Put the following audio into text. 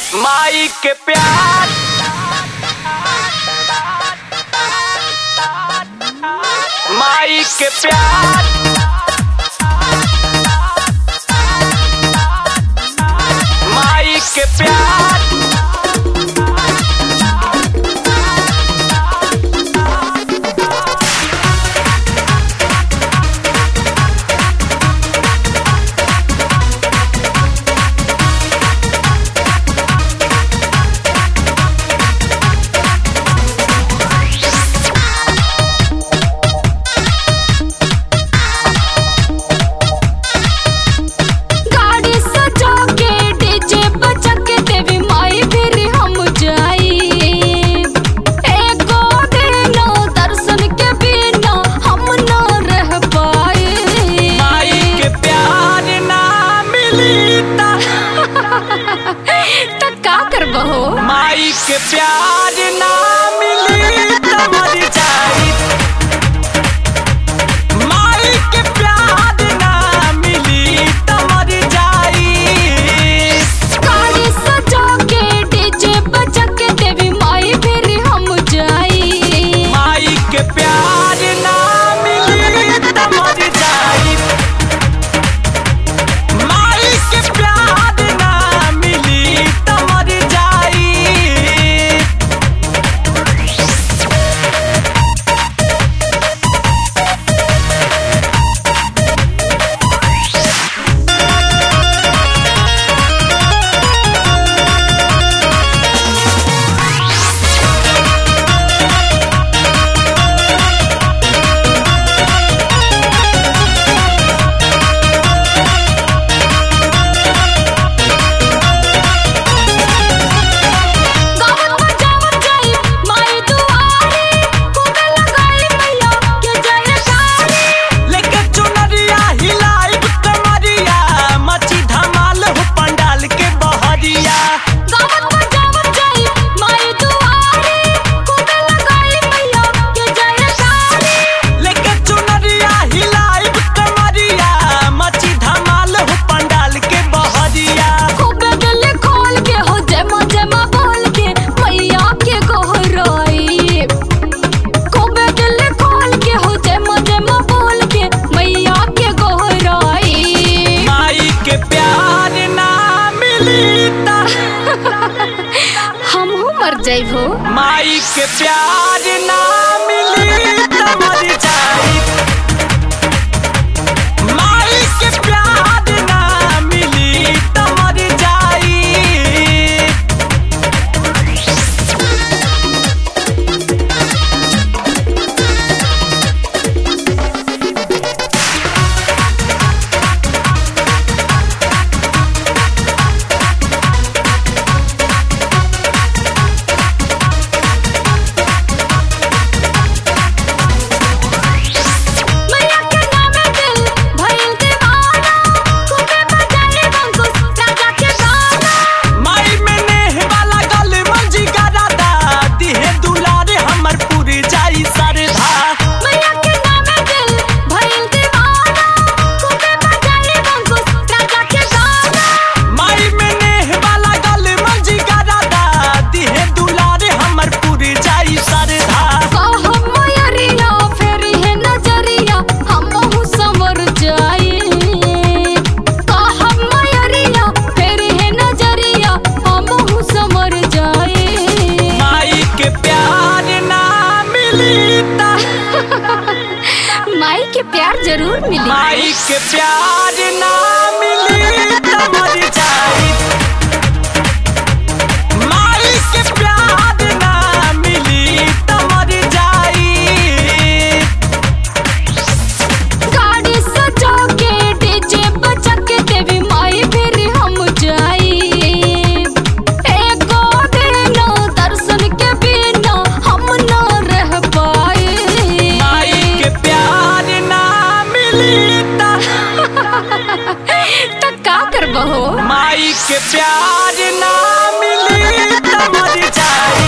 माई के प्यार माई के प्यार माई के प्यार गाड़ी सजा के डीजे बजा के देवी माई फिर हम जाई एको दिन दर्शन के बिना हम न रह पाए माई के प्यार ना मिली ता त का करबहो माई के प्यार ना मिली त मर जाई माई के प्यार ना मिली त मर जाई गाड़ी सजा के डीजे बजा के देवी माई फिर हम जाई माई के प्यार ना मिली त मर जाई माई के प्यार ना मिली त मर जाई गावत बजावत जाई माई दुआरे खूबे लगाई मैया के जयकारी लेके चुनरिया हिलाइब कमरिया मची धमाल हो पंडाल के बहरिया गावत बजावत जाई माई दुआरे खूबे लगाई मैया के जयकारी लेके चुनरिया हिलाइब कमरिया मची धमाल हो पंडाल के बहरिया खूबे दिल खोल के हो जमा जमा बोल के मैया के गोहराई खूबे दिल खोल के हो जमा जमा बोल के मैया के गोहराई माई के प्यार ना मिली ता हमहू मर जाइबो माई के प्यार ना मिली त मर जाई माई के प्यार ना मिली त मर जाई मैया के नामे दिल भइल दीवाना खूबे बजाए बंकुश राजा के गाना माई में नेह वाला गल मंजी गरादा दिहे दुलारे हमर पूरी जाई सरधा मैया के नामे दिल भइल दीवाना खूबे बजाए बंकुश राजा के गाना माई में नेह वाला गल मंजी गरादा दिहे दुलारे हमर पूरी जाई सरधा कहम मयरिया फेरी है नजरिया हमहू समर जाई कहम मयरिया फेरी है नजरिया हमहू समर जाई माई के प्यार ना मिली ता माई के प्यार जरूर मिली माई के प्यार ना मिली त मर जाई माई के प्यार ना मिली त मर जाई गाड़ी सजा के डीजे बजा के देवी माई फिर हम जाई एको दिन दर्शन के बिना हम न रह पाए माई के प्यार ना मिली ता त का करबहो माई के प्यार ना मिली त मर जाई